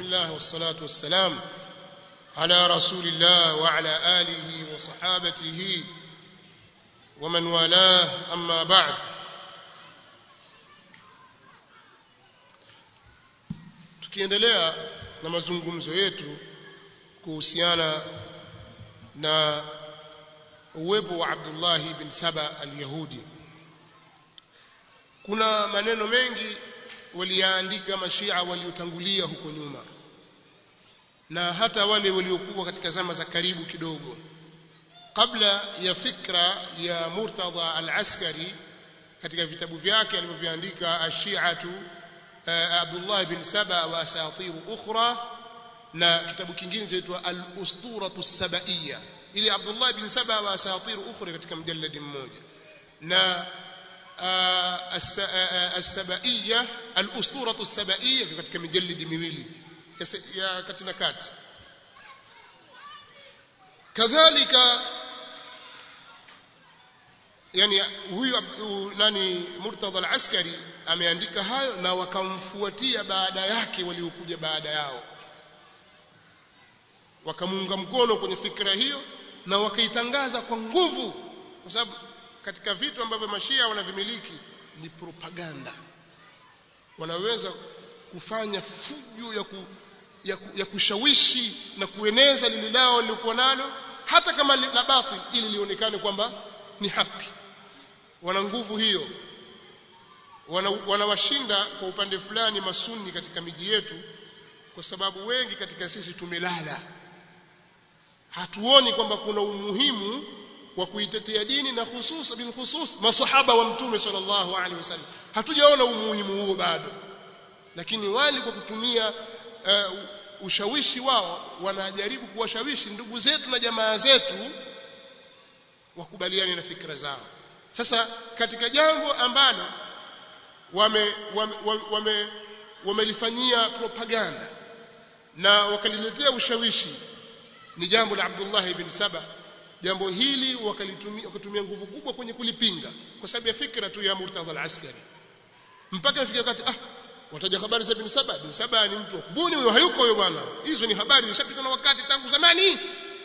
الله والصلاة والسلام على رسول الله وعلى آله وصحابته ومن والاه أما بعد tukiendelea na mazungumzo yetu kuhusiana na uwepo wa Abdullah ibn Saba al-Yahudi kuna maneno mengi waliyaandika mashia waliotangulia huko nyuma na hata wale waliokuwa katika zama za karibu kidogo kabla ya fikra ya Murtadha al-Askari katika vitabu vyake alivyoviandika ashiatu Abdullah ibn Saba wa asatir ukhra na kitabu kingine chaitwa al-usturatu as-sabaiyya ili Abdullah ibn Saba wa asatir ukhra katika mjalladi mmoja na السبائية الأسطورة السبائية katika mijallidi miwili ya kati na kati kadhalika yani huyu nani Murtadha al-Askari ameandika hayo na wakamfuatia baada yake waliokuja baada yao wakamuunga mkono kwenye fikra hiyo na wakaitangaza kwa nguvu kwa sababu katika vitu ambavyo mashia wanavimiliki ni propaganda wanaweza kufanya fujo ya, ku, ya, ku, ya kushawishi na kueneza lile lao lilikuwa nalo hata kama la batil ili lionekane kwamba ni haki wana nguvu hiyo wanawashinda wana kwa upande fulani masuni katika miji yetu kwa sababu wengi katika sisi tumelala hatuoni kwamba kuna umuhimu wa kuitetea dini na hususa bil khusus masahaba wa mtume sallallahu alaihi wasallam hatujaona umuhimu huo bado lakini wali kwa kutumia uh, ushawishi wao wanajaribu kuwashawishi ndugu zetu na jamaa zetu wakubaliane na fikra zao sasa katika jambo ambalo wame wame wamelifanyia wame propaganda na wakaliletea ushawishi ni jambo la Abdullah ibn Saba jambo hili wakalitumia wakatumia nguvu kubwa kwenye kulipinga kwa sababu ya fikra tu ya Murtadha al-Askari mpaka ifika wakati ah wataja habari za ibn Saba ibn Saba ni mtu kubuni huyo hayuko huyo bwana hizo ni habari zishapita na wakati tangu zamani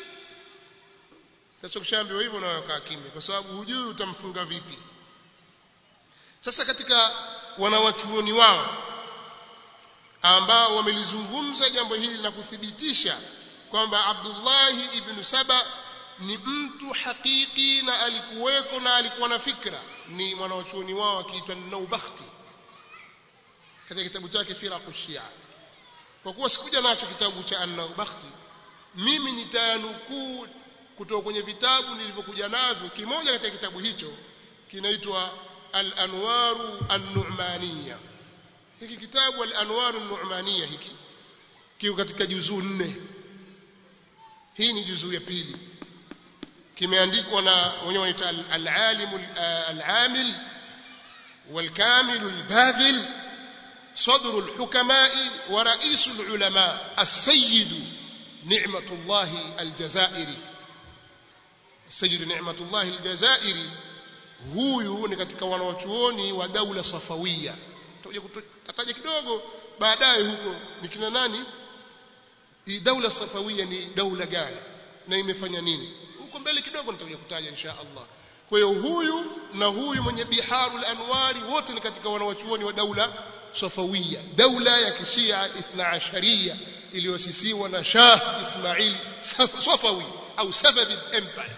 sasa ukishaambiwa hivyo na wakaa kimya kwa sababu hujui utamfunga vipi sasa katika wanawachuoni wao ambao wamelizungumza jambo hili na kuthibitisha kwamba Abdullah ibn Saba ni mtu hakiki na alikuweko na alikuwa na fikra ni mwanachuoni wao akiitwa Naubakhti katika kitabu chake Firaqu Shia kwa kuwa sikuja nacho kitabu cha An-Naubakhti mimi nitayanukuu kutoka kwenye vitabu nilivyokuja navyo kimoja katika kitabu hicho kinaitwa Al-Anwaru An-Nu'maniyya hiki kitabu Al-Anwaru An-Nu'maniyya hiki kiko katika juzuu nne hii ni juzuu ya pili kimeandikwa na wenyewe wanaita al-alim al-amil wal-kamil al-badhil صدر الحكماء ورئيس العلماء السيد نعمة الله الجزائري السيد نعمة الله الجزائري huyu ni katika wanawachuoni wa daula safawia tutaja kidogo baadaye huko ni kina nani hii daula safawia ni daula gani na imefanya nini huko mbele kidogo nitakuja kutaja insha Allah kwa hiyo huyu na huyu mwenye biharul anwari wote ni katika wanawachuoni wa daula safawia daula ya kishia ithna asharia iliyosisiwa na Shah Ismail Safawi au Safavid Empire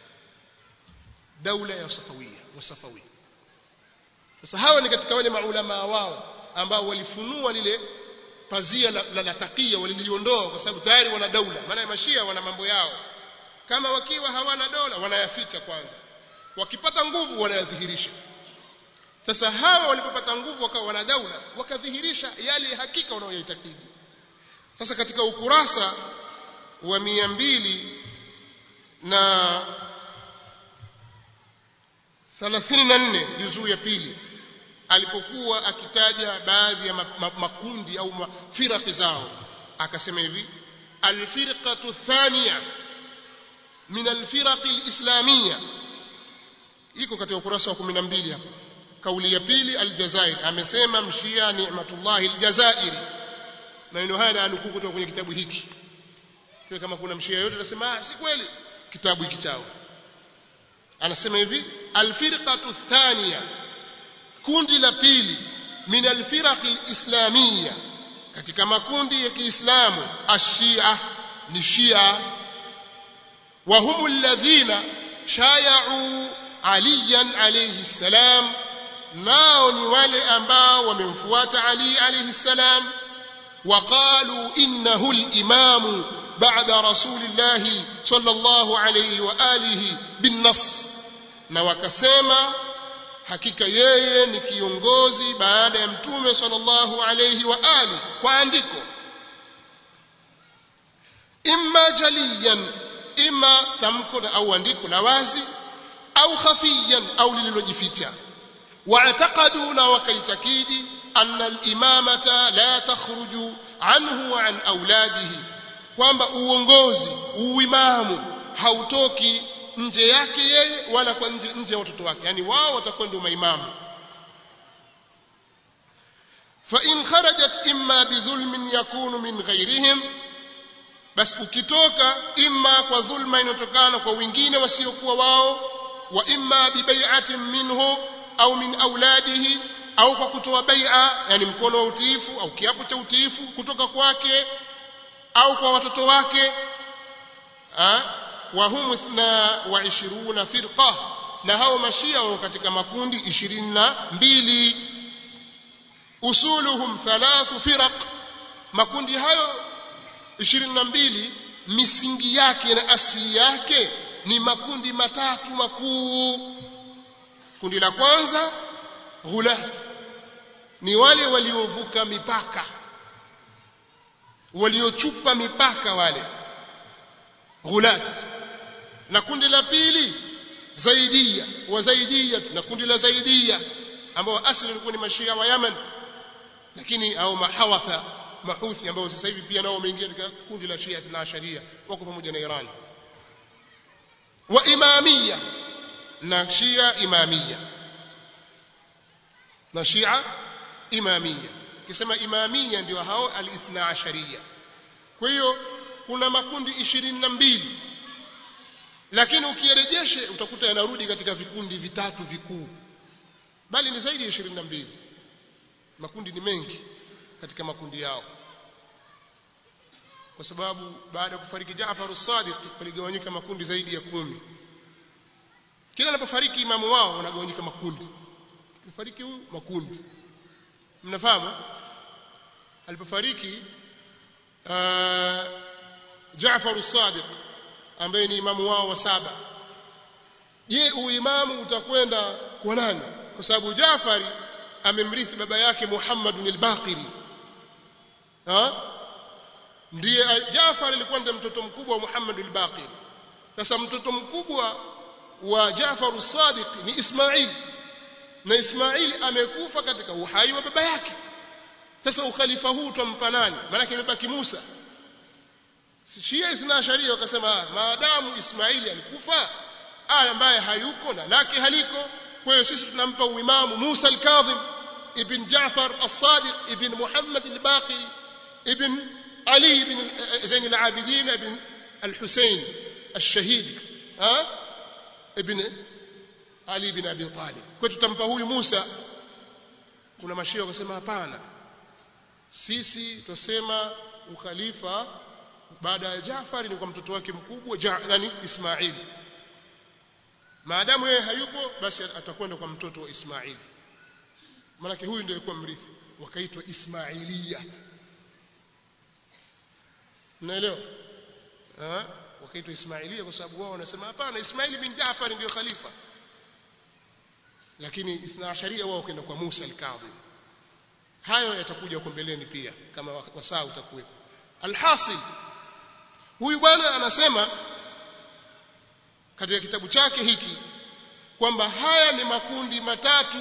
daula ya safawia wa safawi sasa hawa ni katika wale maulama wao ambao walifunua lile pazia la, la, la takia waliliondoa kwa sababu tayari wana daula maana mashia wana mambo yao kama wakiwa hawana dola wanayaficha kwanza wakipata nguvu wanayadhihirisha sasa hawa walipopata nguvu wakawa wana daula wakadhihirisha yale hakika wanayoitakidi sasa katika ukurasa wa mia mbili na thelathini na nne juzuu ya pili alipokuwa akitaja baadhi ya makundi au firaqi zao akasema hivi alfirqatu thaniya min alfiraqi alislamiyya iko katika ukurasa wa 12 hapo kauli ya pili aljazair amesema mshia ni'matullah aljazairi maneno haya na nukuu kutoka kwenye kitabu hiki kwa kama kuna mshia yote atasema ah si kweli kitabu hiki chao anasema hivi alfirqatu thaniya kundi la pili min alfiraq alislamiyya katika makundi ya Kiislamu ashia ni shia wa hum alladhina shaya'u aliyan alayhi salam nao ni wale ambao wamemfuata Ali alayhi salam وقالوا إنه الإمام بعد رسول الله صلى الله عليه وآله بالنص na wakasema hakika yeye ni kiongozi baada ya mtume sallallahu alayhi wa ali kwa andiko imma jaliyan imma tamko au andiko la wazi au khafiyan au lililojificha واعتقدوا na wakaitakidi أن الإمامة لا تخرج عنه وعن أولاده kwamba uongozi uimamu hautoki nje yake yeye wala kwa nje nje ya watoto wake yani wao watakuwa ndio maimamu fa in kharajat imma bidhulmin yakunu min ghairihim bas ukitoka imma kwa dhulma inotokana kwa wengine wasiokuwa wao wa imma bibai'atin minhu au min auladihi au kwa kutoa bai'a yani mkono wa utiifu au kiapo cha utiifu kutoka kwake au kwa watoto wake wa hum ithna wa ishiruna firqa na hao mashia wao katika makundi 22 usuluhum thalathu firaq makundi hayo 22 misingi yake na asili yake ni makundi matatu makuu kundi la kwanza ghulat ni wale waliovuka mipaka waliochupa mipaka wale ghulat na kundi la pili zaidia wa zaidia na kundi la zaidia ambao asili walikuwa ni mashia wa Yemen lakini au mahawatha mahuthi ambao sasa hivi pia nao wameingia katika kundi la Shia na Sharia wako pamoja na Iran wa imamia na Shia imamia na Shia imamia kisema imamia ndio hao al-ithna asharia kwa hiyo kuna makundi ishirini na mbili lakini ukirejeshe utakuta yanarudi katika vikundi vitatu vikuu bali ni zaidi ya ishirini na mbili makundi ni mengi katika makundi yao kwa sababu baada ya kufariki Jaafar as-Sadiq waligawanyika makundi zaidi ya kumi kila anapofariki imamu wao wanagawanyika makundi alifariki huyu makundi mnafahamu alipofariki Jaafar as-Sadiq ambaye ni imamu wao wa saba je uimamu utakwenda kwa nani kwa sababu Jaafari amemrithi baba yake Muhammad al-Baqiri ha ndiye Jaafar alikuwa ndiye mtoto mkubwa wa Muhammad al-Baqiri sasa mtoto mkubwa wa Jaafar as-Sadiq ni Ismail na Ismail amekufa katika uhai wa baba yake sasa ukhalifa huu tumpa nani maana imebaki Musa Shia ithna sharia wakasema maadamu Ismaili alikufa aya ambaye hayuko na lake haliko kwa hiyo sisi tunampa uimamu Musa al-Kadhim ibn Jaafar as-Sadiq ibn Muhammad al-Baqi ibn Ali ibn Zain al-Abidin ibn al-Husayn الشهيد ها ابن Ali bin Abi Talib kwa tutampa huyu Musa kuna mashia wakasema hapana sisi tusema ukhalifa baada ya Jaafar ni kwa mtoto wake mkubwa ja, nani Ismail maadamu yeye hayupo basi atakwenda kwa mtoto wa Ismail maana huyu ndiye alikuwa mrithi wakaitwa Ismailia mnaelewa eh wakaitwa Ismailia kwa sababu wao wanasema hapana Ismail bin Jaafar ndio khalifa lakini ithna sharia wao kwenda kwa Musa al-Kadhim hayo yatakuja huko mbeleni pia kama wasaa utakuwepo alhasil huyu bwana anasema katika kitabu chake hiki kwamba haya ni makundi matatu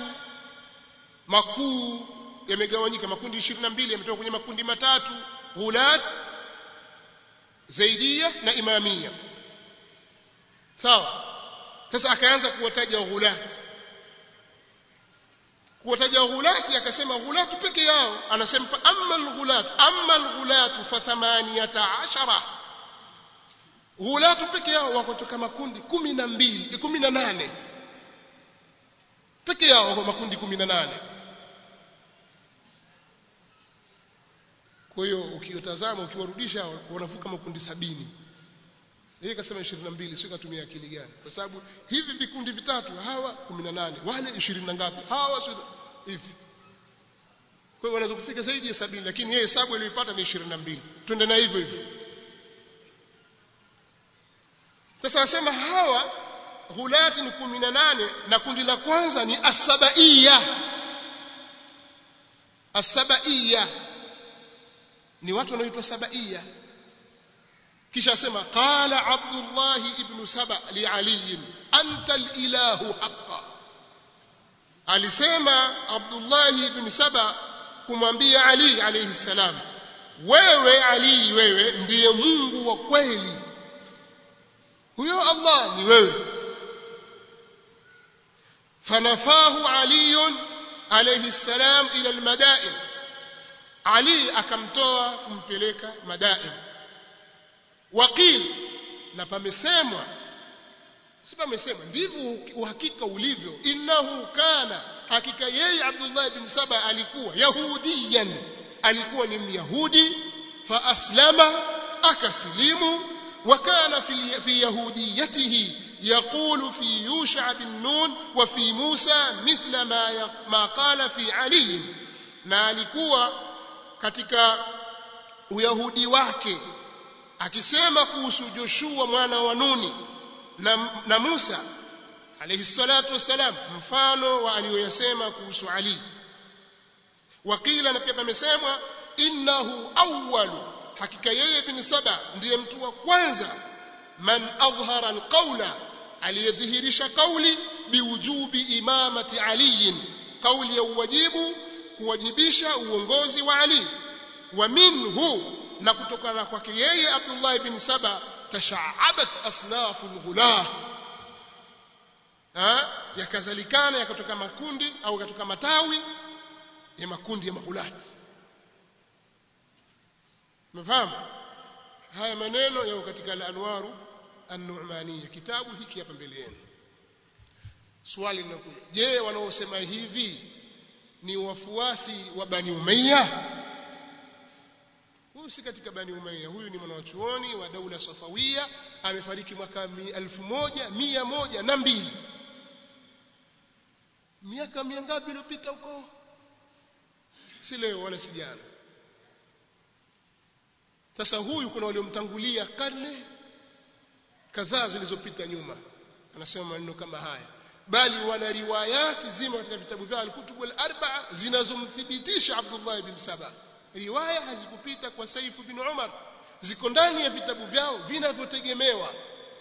makuu yamegawanyika makundi 22 yametoka kwenye makundi matatu ghulat zaidia na imamia sawa sasa akaanza kuwataja ghulat kuwataja ghulati akasema ghulatu peke yao anasema amma alghulat amma alghulatu fa thamaniyata ashara ghulatu peke yao wako toka makundi kumi na mbili kumi na nane peke yao wako makundi kumi na nane kwa hiyo ukiwatazama ukiwarudisha wanavuka makundi sabini yeye kasema 22 sio katumia akili gani kwa sababu hivi vikundi vitatu hawa 18 wale 20 na ngapi hawa sio hivi kwa hiyo wanaweza kufika zaidi ya sabini lakini yeye hesabu aliyopata ni 22 twende na hivyo hivyo sasa asema hawa ghulati ni 18 na kundi la kwanza ni asabaiya asabaiya ni watu wanaoitwa sabaiya kisha asema qala abdullah ibn saba li ali anta alilahu haqqan alisema abdullah ibn saba kumwambia ali alayhi salam wewe ali wewe ndiye mungu wa kweli huyo allah ni wewe fanafahu ali alayhi salam ila almadain ali akamtoa kumpeleka madain waqil na pamesemwa si pamesemwa ndivyo uhakika ulivyo innahu kana hakika yeye Abdullah ibn Saba alikuwa yahudiyan alikuwa ni myahudi fa aslama akasilimu wa kana fi, fi yahudiyatihi يقول في يوشع بن نون وفي موسى مثل ما ما قال في علي na alikuwa katika uyahudi wake akisema kuhusu Joshua mwana wa Nuni na, na Musa alayhi salatu wassalam mfano wa aliyoyasema kuhusu Ali wakila na pia pamesemwa innahu awwalu hakika yeye bin Saba ndiye mtu wa kwanza man adhhara alqawla aliyedhihirisha kauli biwujubi imamati Ali kauli ya uwajibu kuwajibisha uongozi wa Ali wa minhu na kutokana kwake yeye Abdullah ibn Saba tashaabat asnafu alghulah yakazalikana yakatoka makundi au yakatoka matawi ya makundi ya maghulati mfahamu haya maneno yao katika al-anwaru an-nu'maniyya kitabu hiki hapa mbele yenu swali linakuja je wanaosema hivi ni wafuasi wa Bani Umayya huyu si katika Bani Umayya huyu ni mwanachuoni wa daula Safawia amefariki mwaka elfu moja mia moja na mbili miaka mingapi iliyopita huko si leo wala si jana sasa huyu kuna waliomtangulia karne kadhaa zilizopita nyuma anasema maneno kama haya bali wana riwayati zima katika vitabu vyao al-kutubu al-arba'a zinazomthibitisha Abdullah ibn Saba riwaya hazikupita kwa Saif bin Umar ziko ndani ya vitabu vyao vinavyotegemewa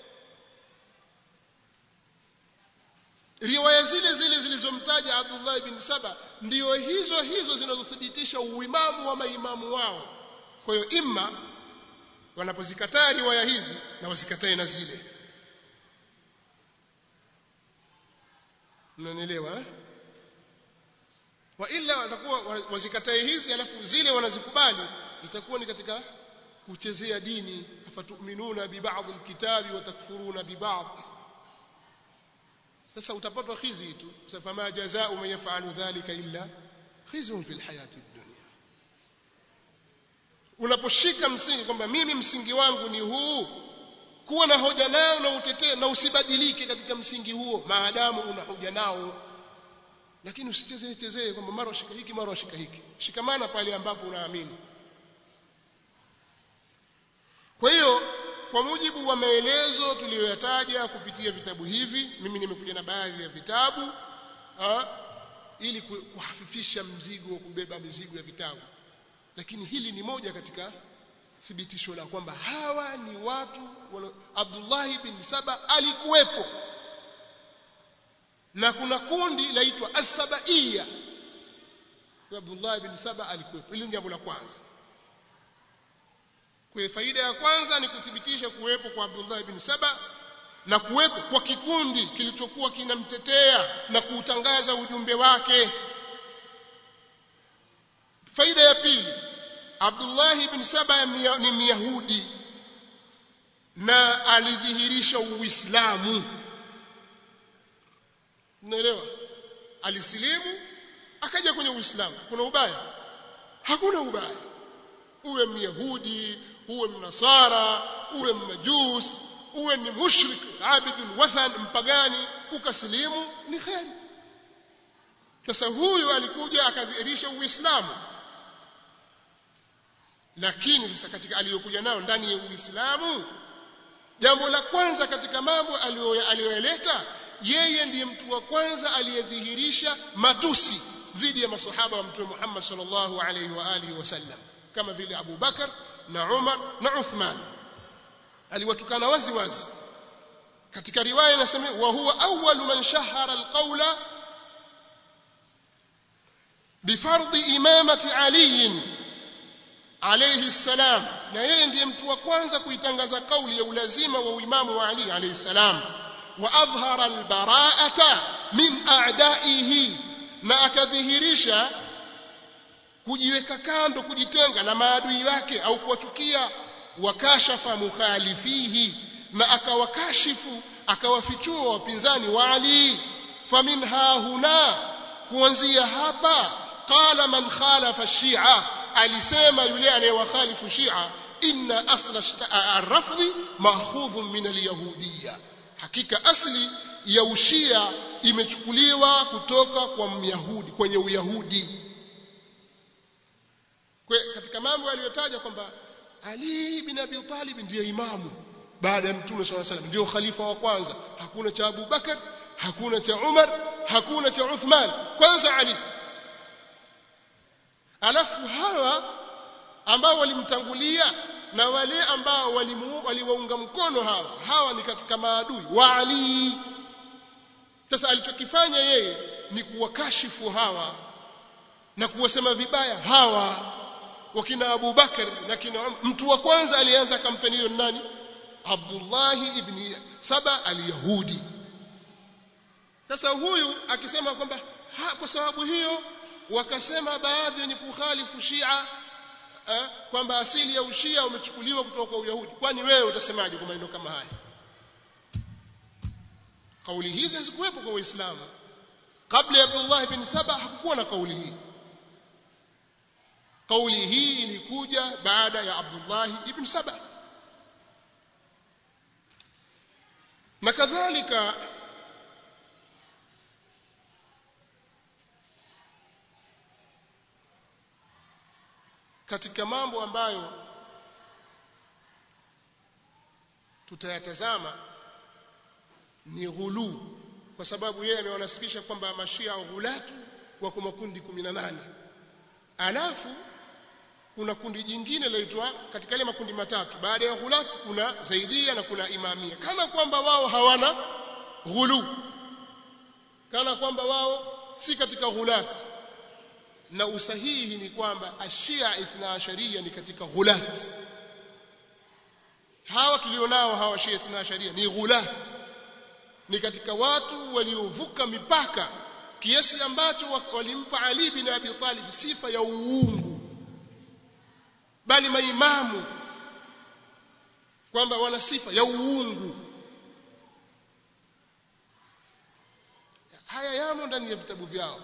riwaya zile zile zilizomtaja Abdullah ibn Saba ndio hizo hizo zinazothibitisha uimamu wa maimamu wao kwa hiyo imma wanapozikataa riwaya hizi na wasikatae na zile mnanielewa eh? wa illa watakuwa wazikatae hizi alafu zile wanazikubali itakuwa ni katika kuchezea dini afatuminuna bi ba'd alkitabi wa takfuruna bi ba'd sasa utapatwa khizi tu fama jazaa'u man yaf'alu dhalika illa khizun fil hayati dunya unaposhika msingi kwamba mimi msingi wangu ni huu kuwa na hoja nao na utetee na usibadilike katika msingi huo maadamu una hoja nao lakini usichezee chezee kwamba mara ushika hiki mara ushika hiki shikamana pale ambapo unaamini kwa hiyo kwa mujibu wa maelezo tuliyoyataja kupitia vitabu hivi mimi nimekuja na baadhi ya vitabu ha, ili kuhafifisha mzigo wa kubeba mizigo ya vitabu lakini hili ni moja katika thibitisho la kwamba hawa ni watu wala, Abdullah bin Saba alikuwepo na kuna kundi laitwa as-sabaiya Abdullah bin Saba alikuwepo hili jambo la kwanza kwa faida ya kwanza ni kuthibitisha kuwepo kwa Abdullah bin Saba na kuwepo kwa kikundi kilichokuwa kinamtetea na kuutangaza ujumbe wake faida ya pili Abdullah ibn Saba ni Myahudi na alidhihirisha Uislamu unaelewa alisilimu akaja kwenye Uislamu kuna ubaya hakuna ubaya uwe myahudi uwe mnasara uwe mmajus uwe ni mushrik abidul wathan mpagani ukasilimu ni kheri sasa huyu alikuja akadhihirisha uislamu lakini sasa katika aliyokuja nayo ndani ya uislamu jambo la kwanza katika mambo aliyoyaleta yeye ndiye mtu wa kwanza aliyedhihirisha matusi dhidi ya masahaba wa mtume Muhammad sallallahu alaihi wa alihi wasallam kama vile Abu Bakar na Umar na Uthman aliwatukana wazi wazi katika riwaya inasema wa huwa awwalu man shahara alqawla bifardhi imamati Ali alayhi salam na yeye ndiye mtu wa kwanza kuitangaza kauli ya ulazima wa uimamu wa Ali alayhi salam wa adhhara albara'ata min a'da'ihi na akadhihirisha kujiweka kando kujitenga na maadui wake au kuwachukia wakashafa mukhalifihi na akawakashifu akawafichua wapinzani wa Ali faminha huna kuanzia hapa qala man khalafa shia alisema yule anayewakhalifu shia inna asla ar-rafdhi mahfudhun min al-yahudiyya hakika asli ya ushia imechukuliwa kutoka kwa myahudi kwenye uyahudi Kwe, katika mambo aliyotaja kwamba Ali bin Abi Talib ndiye imamu baada ya Mtume SAW salam ndio khalifa wa kwanza hakuna cha Abu Bakar hakuna cha Umar hakuna cha Uthman kwanza Ali alafu hawa ambao walimtangulia na wale ambao waliwaunga mkono hawa hawa ni katika maadui wa Ali sasa alichokifanya yeye ni kuwakashifu hawa na kuwasema vibaya hawa wakina Abu Bakar na kina Umar mtu wa kwanza alianza kampeni hiyo nani Abdullah ibn Saba al-Yahudi sasa huyu akisema kwamba kwa sababu hiyo wakasema baadhi wenye kukhalifu Shia eh, kwamba asili ya ushia umechukuliwa kutoka kwa Uyahudi kwani wewe utasemaje kwa maneno kama haya kauli hizi hazikuwepo kwa Uislamu kabla ya Abdullah ibn Saba hakukuwa na kauli hii kauli hii ilikuja baada ya Abdullah ibn Saba na kadhalika katika mambo ambayo tutayatazama ni ghulu kwa sababu yeye amewanasibisha kwamba mashia ghulatu wako makundi 18 alafu kuna kundi jingine laitwa katika ile makundi matatu baada ya ghulatu kuna zaidia na kuna imamia kana kwamba wao hawana ghulu kana kwamba wao si katika ghulatu na usahihi ni kwamba ashia ithna asharia ni katika ghulat hawa tulionao hawa shia ithna asharia ni ghulat ni katika watu waliovuka mipaka kiasi ambacho walimpa Ali bin Abi Talib sifa ya uungu bali maimamu kwamba wana sifa ya uungu haya yamo ndani ya vitabu vyao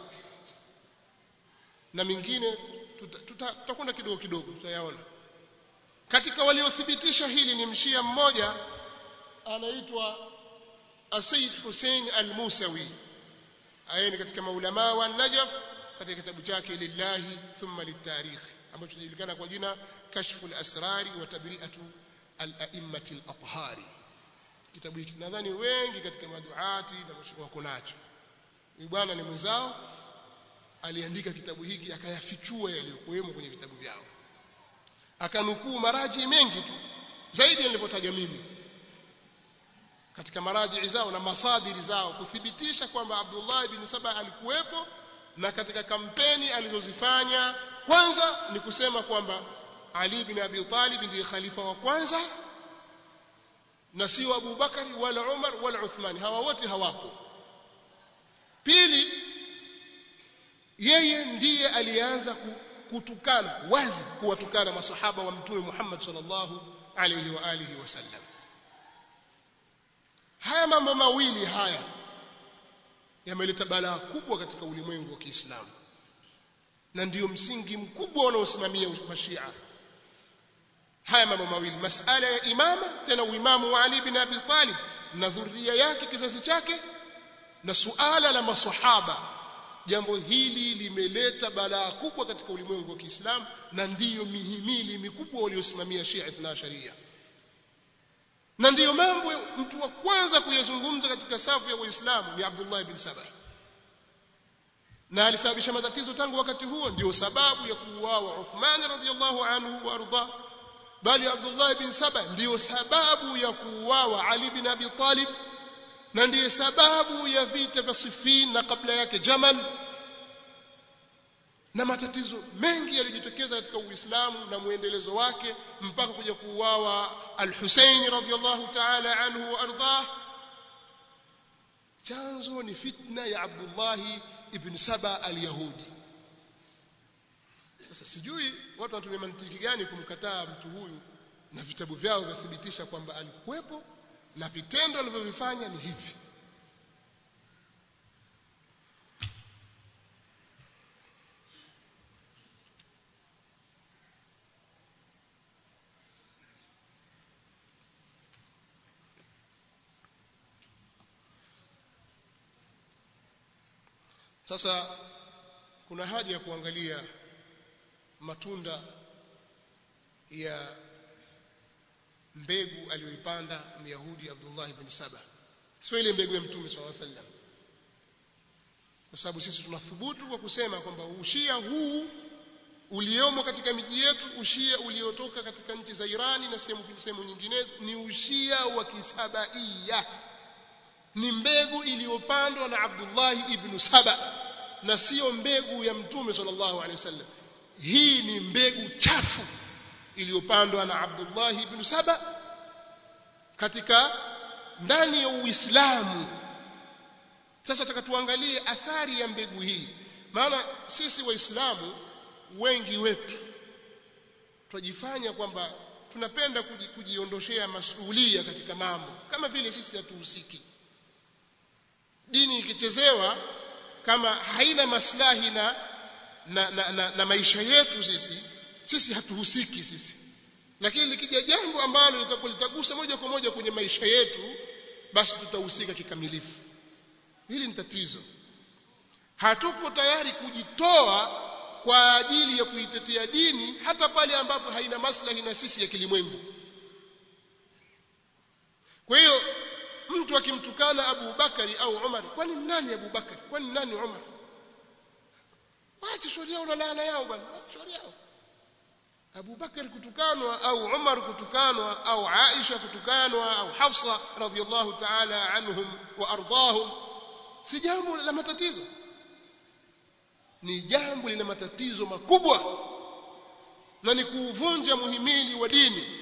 na mingine tutakwenda tuta, tuta kidogo kidogo tutayaona katika waliothibitisha hili ni mshia mmoja anaitwa Said Hussein al-Musawi aye ni katika maulama wa Najaf katika kitabu chake lillahi thumma litarikh ambacho kinajulikana kwa jina kashfu al-asrari wa tabri'atu al-a'immati al-athhari kitabu hiki nadhani wengi katika maduati na wako nacho huyu bwana ni mwenzao aliandika kitabu hiki akayafichua yaliyokuwemo kwenye vitabu vyao akanukuu maraji mengi tu zaidi nilivyotaja mimi katika maraji zao na masadiri zao kuthibitisha kwamba Abdullah ibn Saba alikuwepo na katika kampeni alizozifanya kwanza ni kusema kwamba Ali bin Abi Talib ndiye khalifa wa kwanza na sio Abu Bakari wala Umar wala Uthman hawa wote hawapo pili yeye ndiye alianza kutukana wazi kuwatukana masahaba wa mtume Muhammad sallallahu alayhi wa alihi wasallam haya mambo mawili haya yameleta balaa kubwa katika ulimwengu wa Kiislamu na ndiyo msingi mkubwa unaosimamia mashia haya mambo mawili masala ya imama tena uimamu wa Ali bin Abi Talib na dhuria yake kizazi chake na suala la masahaba jambo hili limeleta balaa kubwa katika ulimwengu wa Kiislamu na ndiyo mihimili mikubwa waliosimamia Shia Ithna Sharia na ndiyo mambo mtu wa kwanza kuyazungumza katika safu ya Uislamu ni Abdullah ibn Sabah na alisababisha matatizo tangu wakati huo ndio sababu ya kuuawa Uthman radhiyallahu anhu wa arda bali Abdullah ibn Saba ndio sababu ya kuuawa Ali bin Abi Talib na ndiyo sababu ya vita vya Siffin na kabla yake Jamal na matatizo mengi yalijitokeza katika Uislamu na muendelezo wake mpaka kuja kuuawa Al-Husayn radhiyallahu ta'ala anhu wa ardah chanzo ni fitna ya Abdullah ibn Saba al-Yahudi sasa sijui watu wanatumia mantiki gani kumkataa mtu huyu na vitabu vyao vyathibitisha kwamba alikuwepo na vitendo alivyovifanya ni hivi sasa kuna haja ya kuangalia matunda ya mbegu aliyoipanda Myahudi Abdullah ibn Saba sio ile mbegu ya Mtume SAW sallam kwa sababu sisi tunathubutu kwa kusema kwamba ushia huu uliomo katika miji yetu ushia uliotoka katika nchi za Irani na sehemu sehemu nyinginezo ni ushia wa kisabaia ni mbegu iliyopandwa na Abdullah ibn Saba na sio mbegu ya Mtume sallallahu alaihi wasallam hii ni mbegu chafu iliyopandwa na Abdullah ibn Saba katika ndani ya Uislamu sasa tuangalie athari ya mbegu hii maana sisi waislamu wengi wetu twajifanya kwamba tunapenda kuji, kujiondoshea masuhulia katika mambo kama vile sisi hatuhusiki dini ikichezewa kama haina maslahi na na, na, na, na maisha yetu sisi sisi hatuhusiki sisi lakini likija jambo ambalo litakuwa litagusa moja kwa moja kwenye maisha yetu basi tutahusika kikamilifu hili ni tatizo hatuko tayari kujitoa kwa ajili ya kuitetea dini hata pale ambapo haina maslahi na sisi ya kilimwengu kwa hiyo mtu akimtukana Abu Bakari au Umar kwani nani Abu Bakari kwani nani Umar waache shauri yao na laana yao bwana shauri yao Abu Bakar kutukanwa au Umar kutukanwa au Aisha kutukanwa au Hafsa radhiyallahu ta'ala anhum wa ardahum si jambo la matatizo ni jambo lina matatizo makubwa na ni kuuvunja muhimili wa dini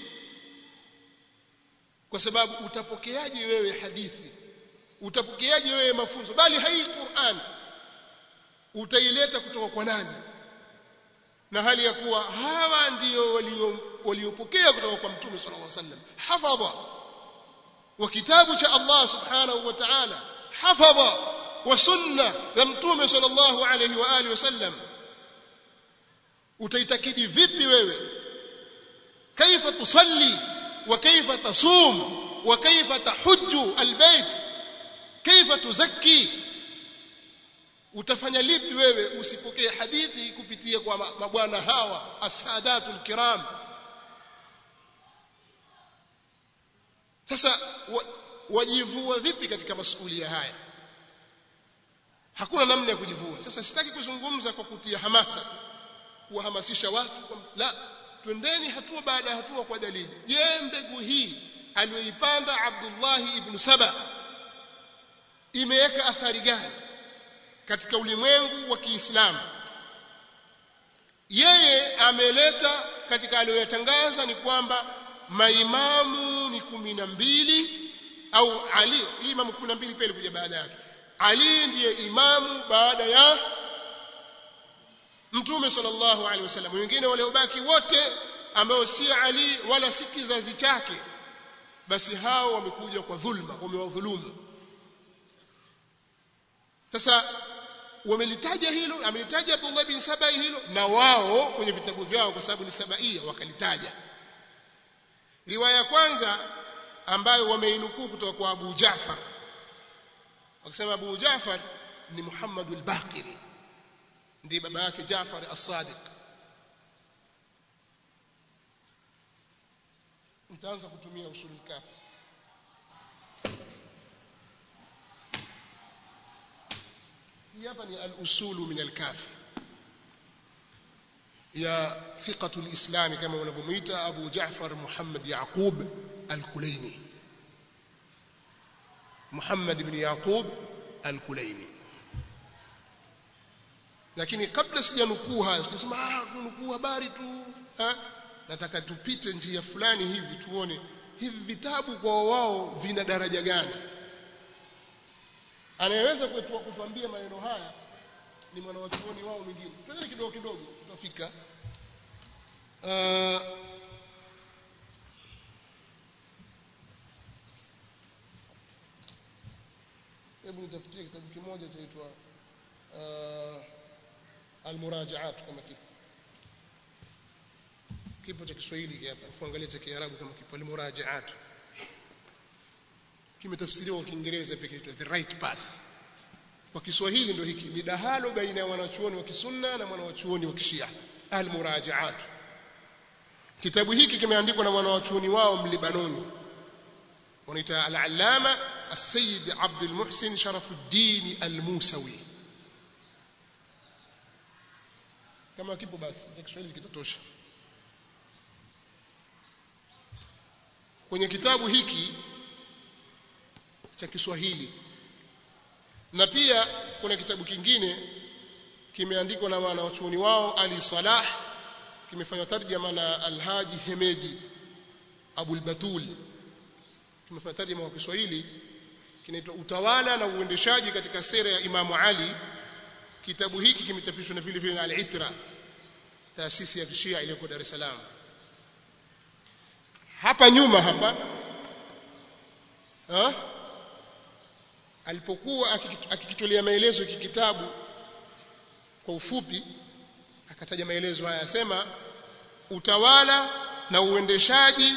kwa sababu utapokeaje wewe hadithi utapokeaje wewe mafunzo bali hai Qur'an utaileta kutoka kwa nani na hali ya kuwa hawa ndio waliopokea kutoka kwa mtume sallallahu alaihi wasallam hafadha wa kitabu cha Allah subhanahu wa ta'ala hafadha wa sunna ya mtume sallallahu alaihi wa alihi wasallam utaitakidi vipi wewe kaifa tusalli wa kaifa tasum wa kaifa tahujju albayt kaifa tuzakki utafanya lipi wewe usipokee hadithi kupitia kwa mabwana hawa asadatul kiram sasa wajivua vipi katika masuala haya hakuna namna ya kujivua sasa sitaki kuzungumza kwa kutia hamasa tu kuwahamasisha watu la twendeni hatua baada ya hatua kwa dalili je mbegu hii aliyoipanda Abdullah ibn Saba imeweka athari gani katika ulimwengu wa Kiislamu yeye ameleta katika aliyoyatangaza ni kwamba maimamu ni kumi na mbili au Ali hii imamu kumi na mbili pia ilikuja baada yake Ali ndiye imamu baada ya mtume sallallahu alaihi wasallam wengine waliobaki wote ambao si Ali wala si kizazi chake basi hao wamekuja kwa dhulma wamewadhulumu sasa wamelitaja hilo amelitaja Abdullah bin Sabai hilo na wao kwenye vitabu vyao kwa sababu ni sabaia wakalitaja riwaya ya kwanza ambayo wameinukuu kutoka kwa Abu Ja'far wakisema Abu Ja'far ni Muhammad al-Baqiri ndiye baba yake Ja'far as-Sadiq mtaanza kutumia usulul kafi sasa hii hapa ni al-usulu min al-kafi ya thiqatu al-islam kama wanavyomuita Abu Ja'far Muhammad Yaqub al-Kulaini Muhammad ibn Yaqub al-Kulaini lakini kabla sijanukuu haya tunasema ah tunukuu habari tu ha? nataka tupite njia fulani hivi tuone hivi vitabu kwa wao vina daraja gani anayeweza kutuambia maneno haya ni mwanawachuoni wao mwingine twende kidogo kidogo tutafika uh, hebu nitafutie kitabu kimoja chaitwa uh, almurajaat kama kipo kipo cha Kiswahili hapa fuangalia cha Kiarabu kama kipo almurajaat kimetafsiriwa kwa Kiingereza pekee kiitwa the right path kwa Kiswahili ndio hiki midahalo baina ya wanachuoni wa kisunna na wanachuoni wa kishia almurajaat kitabu hiki kimeandikwa na wanachuoni wao mlibanoni wanaita al-allama السيد عبد المحسن شرف الدين الموسوي kama kipo basi cha Kiswahili kitatosha kwenye kitabu hiki cha Kiswahili na pia kuna kitabu kingine kimeandikwa na wanawachuoni wao Ali Salah kimefanywa tarjama na Alhaji Hemedi Abul Batul kimefanywa tarjama kwa Kiswahili kinaitwa Utawala na Uendeshaji katika Sera ya Imamu Ali kitabu hiki kimechapishwa na vile vile na Al-Itra taasisi ya Kishia iliyoko Dar es Salaam hapa nyuma hapa ha? alipokuwa akikitolea maelezo hiki kitabu kwa ufupi akataja maelezo haya asema utawala na uendeshaji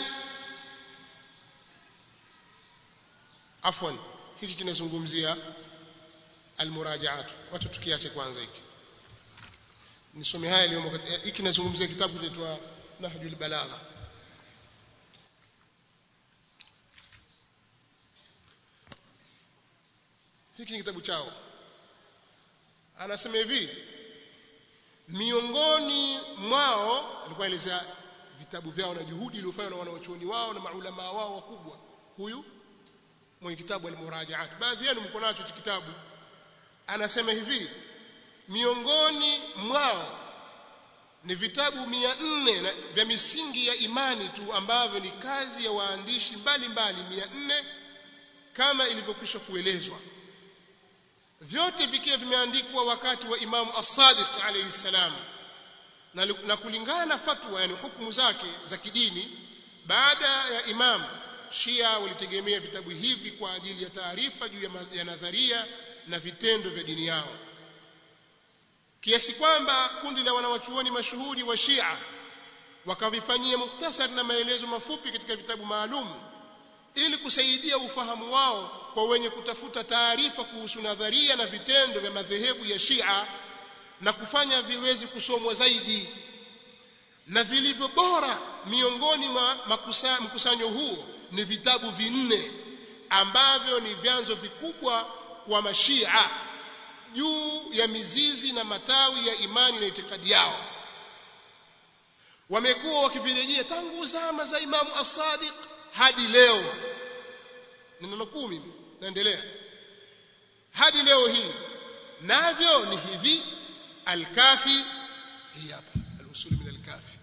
afwan hiki kinazungumzia almurajaat wacha tukiache kwanza hiki nisome haya yaliyomo hiki kinazungumzia kitabu kinaitwa nahjul balagha hiki ni kitabu chao anasema hivi miongoni mwao alikuwa anaelezea vitabu vyao na juhudi iliyofanywa na wanawachuoni wao na maulama wao wakubwa huyu mwenye kitabu al-murajaat baadhi yenu mko nacho kitabu anasema hivi miongoni mwao ni vitabu mia nne vya misingi ya imani tu ambavyo ni kazi ya waandishi mbalimbali mia nne kama ilivyokwisha kuelezwa vyote vikiwa vimeandikwa wakati wa Imamu As-Sadiq alayhi salam na, na kulingana na fatwa yani hukumu zake za kidini baada ya Imam Shia walitegemea vitabu hivi kwa ajili ya taarifa juu ya, ya nadharia na vitendo vya dini yao kiasi kwamba kundi la wanawachuoni mashuhuri wa Shia wakavifanyia muhtasari na maelezo mafupi katika vitabu maalum ili kusaidia ufahamu wao kwa wenye kutafuta taarifa kuhusu nadharia na vitendo vya madhehebu ya Shia na kufanya viwezi kusomwa zaidi na vilivyo bora miongoni mwa makusa, mkusanyo huo ni vitabu vinne ambavyo ni vyanzo vikubwa kwa mashia juu ya mizizi na matawi ya imani na itikadi yao wamekuwa wakivirejea tangu zama za Imamu As-Sadiq hadi leo ninanukuu mimi naendelea hadi leo hii navyo ni hivi al-kafi hii hapa al-usul min al-kafi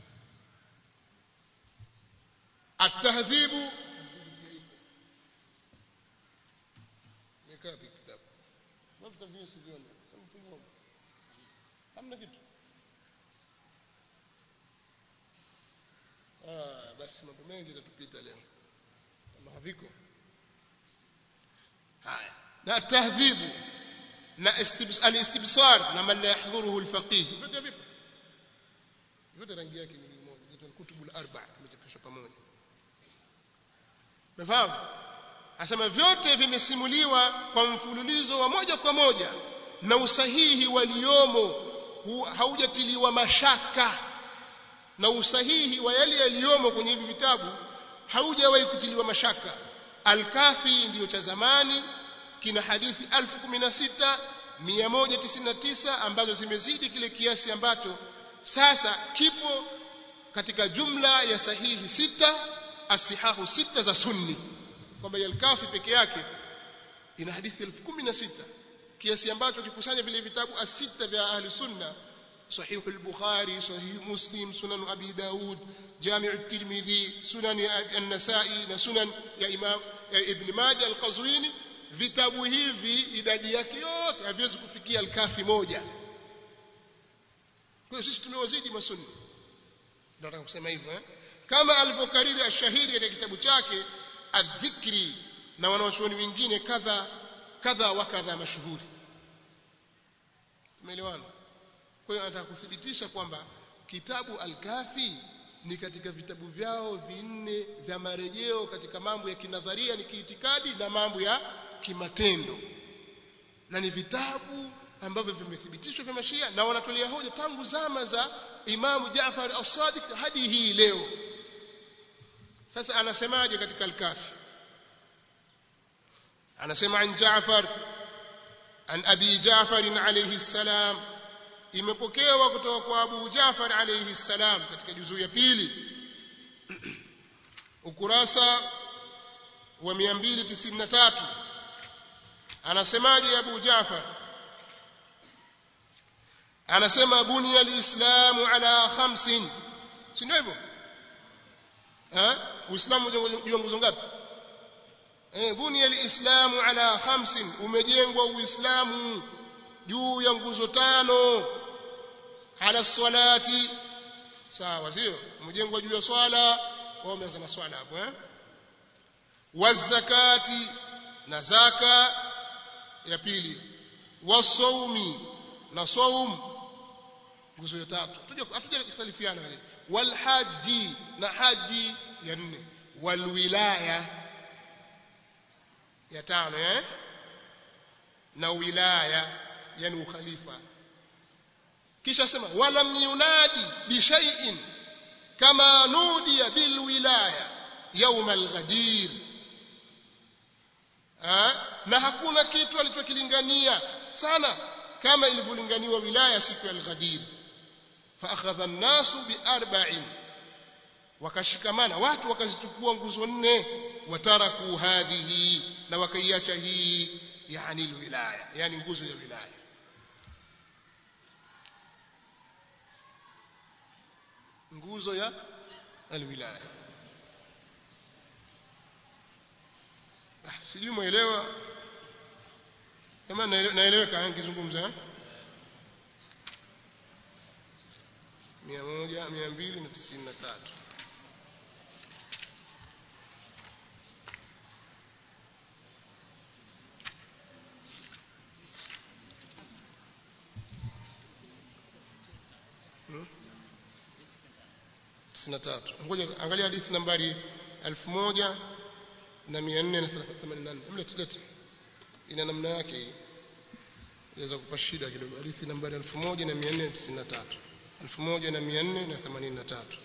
at-tahdhibu nikapi kitabu mtaviyo siviona hamna kitu ah basi mambo mengi yatatupita leo kama haviko haya na tahdhibu na al-istibsar na man la yahdhuruhu al-faqih vyote vipo vyote rangi yake ni moja zito al-kutubul arba'a vimechapishwa pamoja Umefahamu? Asema vyote vimesimuliwa kwa mfululizo wa moja kwa moja na usahihi waliomo haujatiliwa mashaka na usahihi wa yale yaliyomo kwenye hivi vitabu haujawahi kutiliwa mashaka. Al-Kafi ndiyo cha zamani kina hadithi 16199 ambazo zimezidi kile kiasi ambacho sasa kipo katika jumla ya sahihi sita asihahu sita za sunni kwamba al-Kafi peke yake ina hadithi 16000 kiasi ambacho kikusanya vile vitabu asita vya ahli sunna صحيح البخاري صحيح مسلم سنن أبي داود جامع الترمذي سنن النسائي سنن يا إمام يا ابن ماجه القزويني vitabu hivi idadi yake yote haviwezi kufikia alkafi moja kwa hiyo sisi tumewazidi masunni nataka kusema hivyo eh? kama alivyokariri ashahiri katika kitabu chake adhikri na wanawachuoni wengine kadha kadha wa kadha mashuhuri tumeelewana kwa hiyo anataka kuthibitisha kwamba kitabu al-Kafi ni katika vitabu vyao vinne vya marejeo katika mambo ya kinadharia ni kiitikadi na mambo ya kimatendo na ni vitabu ambavyo vimethibitishwa vya mashia na wanatolea hoja tangu zama za Imamu Jaafar as-Sadiq hadi hii leo sasa anasemaje katika al-Kafi anasema an Jaafar an Abi Jaafar alayhi salam imepokewa kutoka kwa Abu Jafar alayhi salam katika juzuu ya pili ukurasa wa 293 anasemaje Abu Jafar anasema bunya alislamu ala khamsin si ndio hivyo eh uislamu juu nguzo ngapi eh bunya alislamu ala khamsin umejengwa uislamu juu ya nguzo tano ala salati sawa sio umejengwa juu ya swala wao wameanza na swala hapo eh wazakati na zaka ya pili wasaumi na saum nguzo ya tatu tuje hatuja kutalifiana wale walhaji na haji ya nne walwilaya ya tano eh na wilaya yani ukhalifa kisha sema walam yunadi bi shay'in kama nudiya bil wilaya yawm al ghadir na hakuna kitu alichokilingania sana kama ilivyolinganiwa wilaya siku ya al-Ghadir fa akhadha an-nasu bi arba'in wakashikamana watu wakazichukua nguzo nne wataraku hadhihi na wakaiacha hii yani wilaya yani nguzo ya wilaya nguzo ya alwilaya ah, sijui mwelewa kama naeleweka nikizungumza eh? mia moja mia mbili na tisini na tatu tisini na tatu ngoja angalia hadithi nambari elfu moja na mia nne na themanini na nne mlete lete ina namna yake hii inaweza kupa shida kidogo hadithi nambari elfu moja na mia nne na tisini na tatu elfu moja na mia nne na themanini na tatu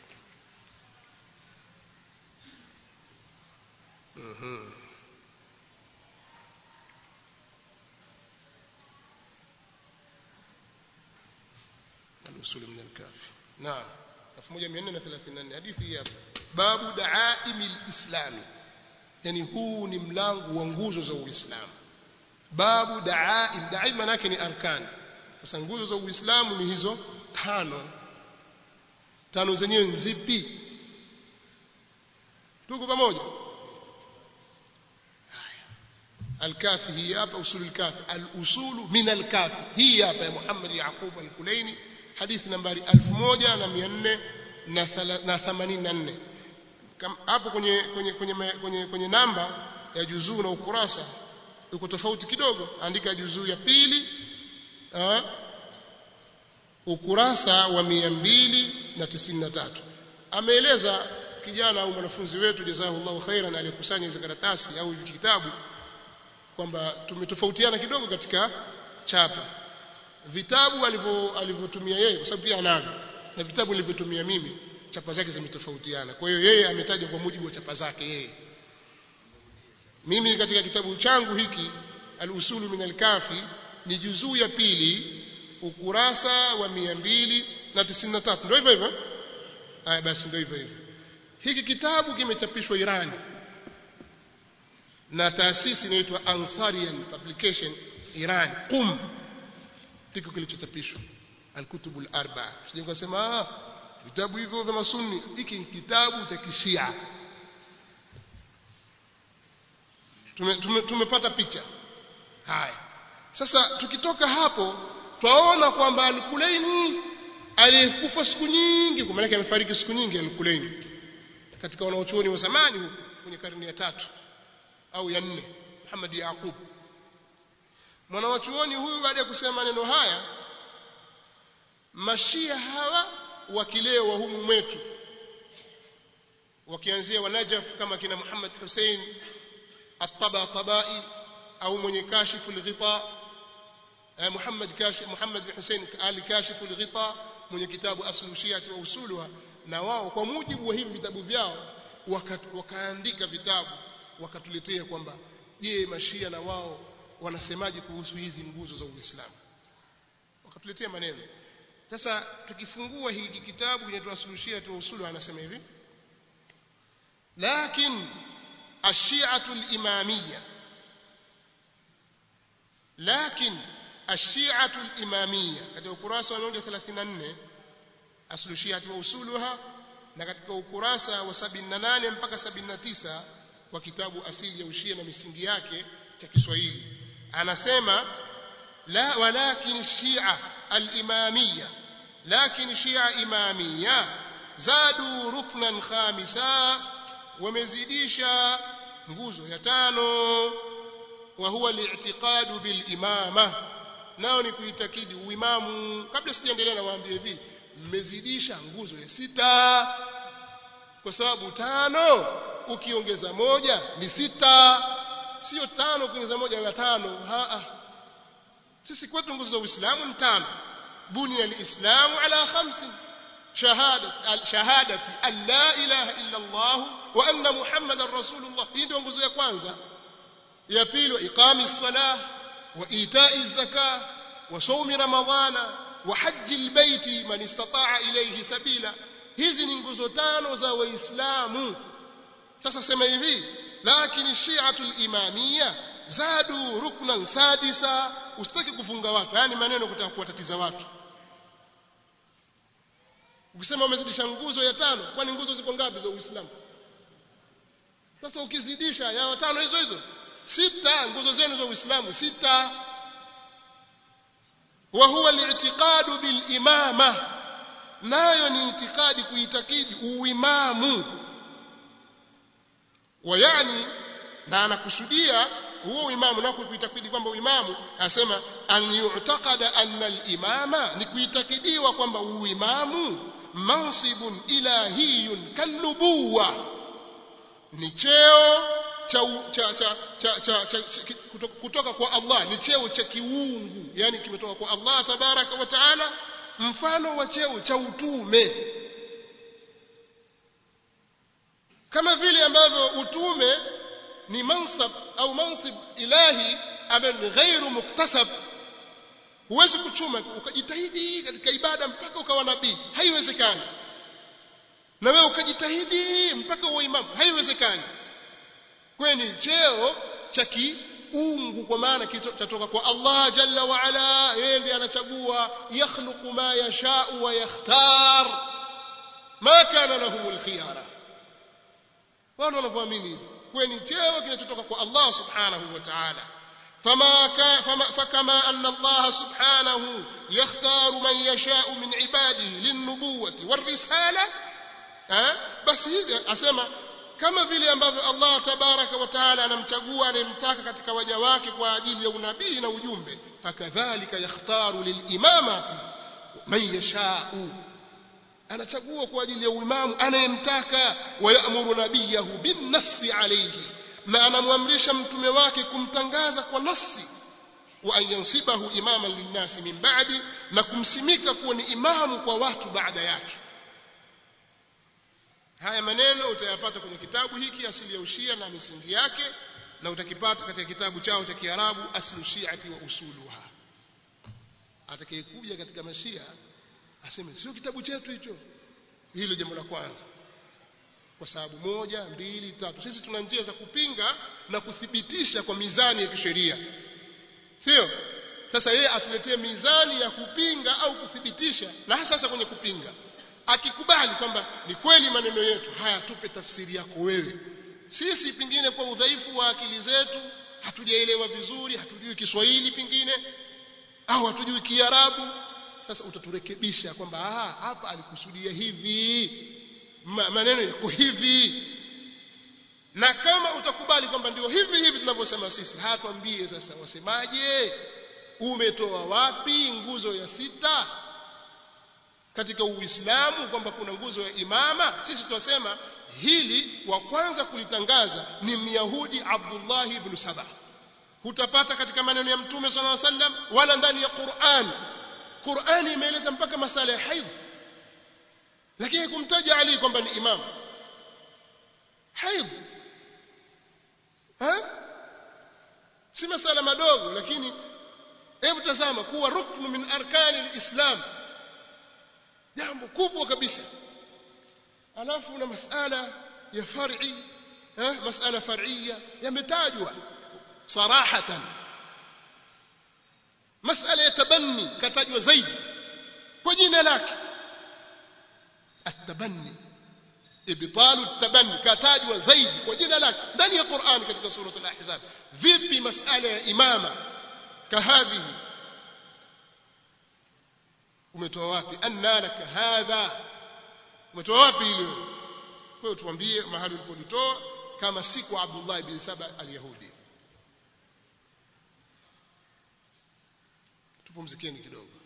Mhm. الوصول من الكافي نعم 1434 hadithi hii hapa babu daaimi lislami yani huu ni mlango wa nguzo za uislamu babu daaim daaim maana yake ni arkan sasa nguzo za uislamu ni hizo tano tano zenyewe nzipi tuko pamoja الكافي هي hapa usul الكافي الاصول من الكافي هي hapa ya Muhammad Yaqub al-Kulaini hadithi nambari 1434 na thala- na 84 Kam- hapo kwenye kwenye kwenye ma- kwenye, kwenye namba ya juzuu na ukurasa uko tofauti kidogo andika juzuu ya pili ah, ukurasa wa 293 ameeleza kijana au mwanafunzi wetu jazahullahu khairan aliyekusanya hizo karatasi au hivi kitabu kwamba tumetofautiana kidogo katika chapa vitabu alivyo alivyotumia yeye kwa sababu pia anavyo na vitabu nilivyotumia mimi chapa zake zimetofautiana kwa hiyo yeye ametaja kwa mujibu wa chapa zake yeye mimi katika kitabu changu hiki al-usulu min al-kafi ni juzuu ya pili ukurasa wa 293 ndio hivyo hivyo haya basi ndio hivyo hivyo hiki kitabu kimechapishwa Irani na taasisi inaitwa Ansarian Publication Iran Qum ndiko kilichochapishwa Al-Kutub al-Arba'a sije kusema ah vitabu hivyo vya masunni hiki ni kitabu cha kishia tume, tume, tumepata picha haya sasa tukitoka hapo twaona kwamba Al-Kulaini aliyekufa siku nyingi kwa maana amefariki siku nyingi Al-Kulaini katika wanaochuoni wa zamani huko kwenye karne ya tatu au ya nne Muhammad Yaqub mwanawachuoni huyu baada ya kusema maneno haya mashia hawa wakileo wa humu mwetu wakianzia wa Najaf kama kina Muhammad Hussein at-Tabatabai au mwenye kashifu al-ghita Muhammad kashif Muhammad bin Hussein al-kashifu al-ghita mwenye kitabu aslu shiati wa usuluha na wao kwa mujibu wa hivi vitabu vyao waka, wakaandika vitabu wakatuletea kwamba je mashia na wao wanasemaje kuhusu hizi nguzo za Uislamu wakatuletea maneno sasa tukifungua hiki kitabu kinaitwa aslu shiati wa usuluha anasema hivi lakin الشيعة الإمامية لكن الشيعة الإمامية katika ukurasa wa 134 aslu shiati wa usuluha na katika ukurasa wa 78 mpaka 79 kwa kitabu asili ya ushia na misingi yake cha Kiswahili anasema la walakin shia al-imamiyya lakin shia imamiyya zadu ruknan khamisa wamezidisha nguzo ya tano wa huwa li'tiqadu bil imama nao ni kuitakidi uimamu kabla sijaendelea nawaambia hivi mmezidisha nguzo ya sita kwa sababu tano ukiongeza moja ni sita sio tano ukiongeza moja na tano ha sisi kwetu nguzo za Uislamu ni tano bunia alislamu ala khamsin شهادة شهادة أن لا إله إلا الله وأن محمد رسول الله hii ndio nguzo ya kwanza ya pili iqami الصلاة وإيتاء الزكاة وصوم رمضان وحج البيت من استطاع إليه سبيلا hizi ni nguzo tano za waislamu sasa sema hivi lakini shi'atul imamia zadu ruknan sadisa usitaki kufunga watu yani maneno kutaka kuwatatiza watu ukisema umezidisha nguzo ya tano kwani nguzo ziko ngapi za Uislamu sasa ukizidisha ya tano hizo hizo sita nguzo zenu za Uislamu sita wa huwa al-i'tiqadu bil imama nayo ni itikadi kuitakidi uimamu wa yani na anakusudia huo imamu na kuitakidi kwamba uimamu asema an yu'taqada anna al-imama ni kuitakidiwa kwamba uimamu mansibun ilahiyun kanubuwa ni cheo cha, cha, cha, cha, cha, cha, cha kutoka kwa Allah ni cheo cha kiungu yani kimetoka kwa Allah tabaraka wa taala mfano wa cheo cha utume kama vile ambavyo utume ni mansab au mansib ilahi ambayo ni ghairu muktasab huwezi kuchuma ukajitahidi katika ibada mpaka ukawa nabii haiwezekani na wewe ukajitahidi mpaka uwe imamu haiwezekani kweni cheo cha kiungu kwa maana kitatoka kwa Allah jalla wa ala yeye ndiye anachagua yakhluqu ma yashau wa yakhtar ma kana lahum alkhiyara wao wanavyoamini kweni cheo kinachotoka kwa Allah subhanahu wa ta'ala فما كان فما فكما أن الله سبحانه يختار من يشاء من عباده للنبوة والرسالة eh basi hivi asema kama vile ambavyo Allah tabaraka wa taala anamchagua anayemtaka katika waja wake kwa ajili ya unabii na ujumbe fakadhalika yakhtaru lilimamati man yashau anachagua kwa ajili ya uimamu anayemtaka wayamuru nabiyahu binnassi alayhi na anamwamrisha mtume wake kumtangaza kwa nasi wa an yansibahu imaman linnasi min ba'di na kumsimika kuwa ni imamu kwa watu baada yake haya maneno utayapata kwenye kitabu hiki asili ya ushia na misingi yake na utakipata katika kitabu chao cha Kiarabu aslu shi'ati wa usuluha atakayekuja katika mashia aseme sio kitabu chetu hicho hilo jambo la kwanza kwa sababu moja mbili tatu sisi tuna njia za kupinga na kuthibitisha kwa mizani ya kisheria sio sasa yeye atuletee mizani ya kupinga au kuthibitisha na hasa sasa kwenye kupinga akikubali kwamba ni kweli maneno yetu haya tupe tafsiri yako wewe sisi pengine kwa udhaifu wa akili zetu hatujaelewa vizuri hatujui Kiswahili pengine au hatujui Kiarabu sasa utaturekebisha kwamba ah hapa alikusudia hivi Ma, maneno yako hivi na kama utakubali kwamba ndio hivi hivi tunavyosema sisi hatuambie sasa wasemaje umetoa wapi nguzo ya sita katika uislamu kwamba kuna nguzo ya imama sisi tunasema hili wa kwanza kulitangaza ni myahudi Abdullah ibn Saba hutapata katika maneno ya mtume sallallahu alaihi wasallam wala ndani ya Qur'an Qur'ani imeeleza mpaka masala ya haidh lakini kumtaja Ali kwamba ni imam haidh ha si masala madogo lakini hebu tazama kuwa ruknu min arkani alislam jambo kubwa kabisa alafu na masala ya far'i eh masala far'iyya yametajwa sarahatan masala ya tabanni katajwa zaidi kwa jina lake التبني ابطال التبني katajwa zaidi kwa jina lake ndani ya Qur'an katika sura al-Ahzab vipi masala ya imama kahadhihi umetoa wapi anna laka hadha umetoa wapi ile kwa hiyo tuambie mahali ulipolitoa kama si kwa Abdullah ibn Saba al-Yahudi tupumzikeni kidogo